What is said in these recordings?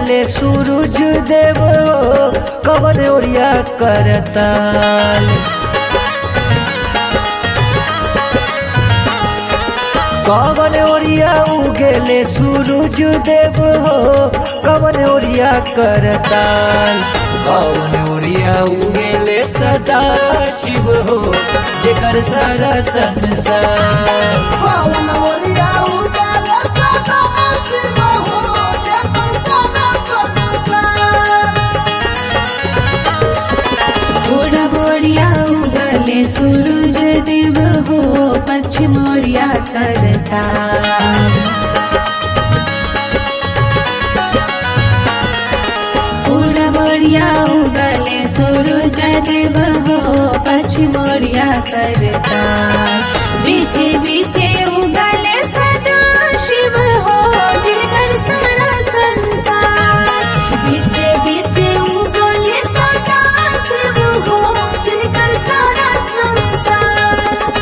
उगले सूरज देव कवन ओरिया करताल कवन ओरिया उगले सूरज देव हो कवन ओरिया करताल कवन ओरिया उगले सदा शिव हो जेकर सारा संसार पावन मोरिया उजाला सदा शिव हो जेकर सारा संसार गोरा बोरिया उगले सूरज देव हो पश्चिम ओरिया करता पूरा बोरिया उगले सूरज देव हो पश्चिम ओरिया करता बीचे बीचे उगले सदा शिव हो जिनकर सारा संसार बीचे बीचे उगले सदा शिव हो जिनकर सारा संसार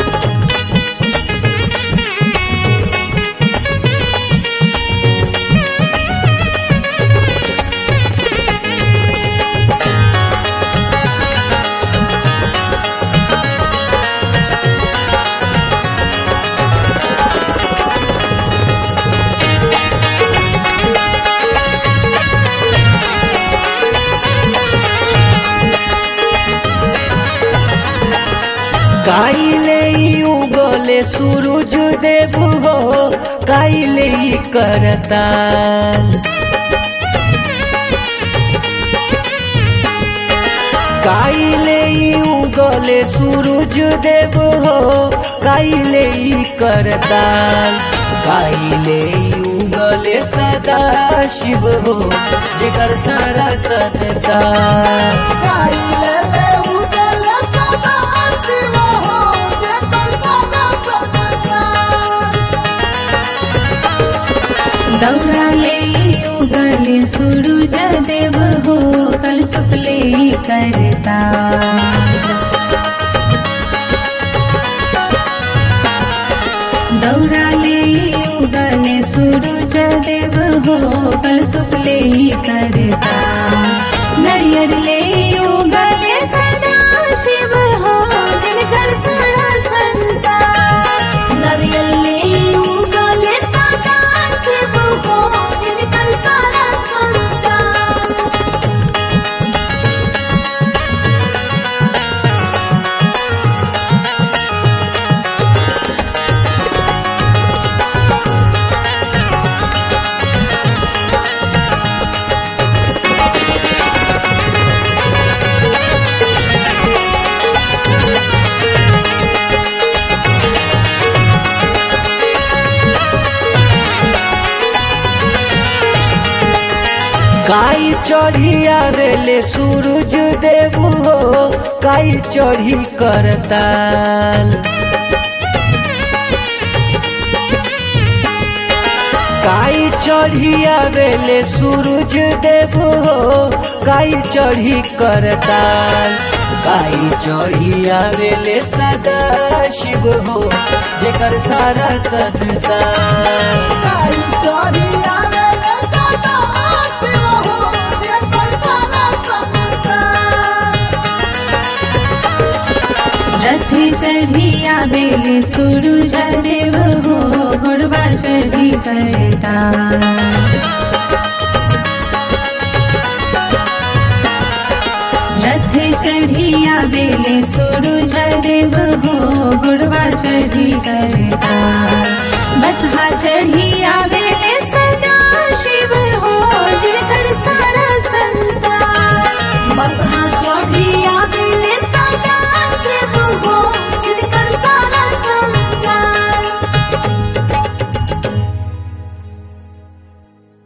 काइले ई उगले सूरज देव हो काइले ई करताल काइले ई उगले सूरज देव हो काइले ई करताल काइले ई उगले सदा शिव हो जेकर सारा संसार काइले ले उगले सदा शिव हो जेकर सारा संसार दौड़ाले उगले सूरज देव हो कल सुपले करता दौड़ाले उगले सूरज देव हो कल सुपले करता नरियर ले उगले सदा शिव हो जिनकर सारा संसार नारियल ले उगले सदा शिव हो जिनकर सारा संसार काई चढ़ी आवेले सूरज देव हो काई चढ़ी करताल काई चढ़ी आवेले सूरज देव हो काई चढ़ी करताल काई चढ़ी आवेले सदा शिव हो जेकर सारा संसार काई चोरी आवेले सदा शिव हो जेकर सारा संसार रथ चढ़िया बेले सूरज देव हो घोड़वा चढ़ी करता रथ चढ़िया बेले सूरज देव हो घोड़वा चढ़ी करता बसहा चढ़ी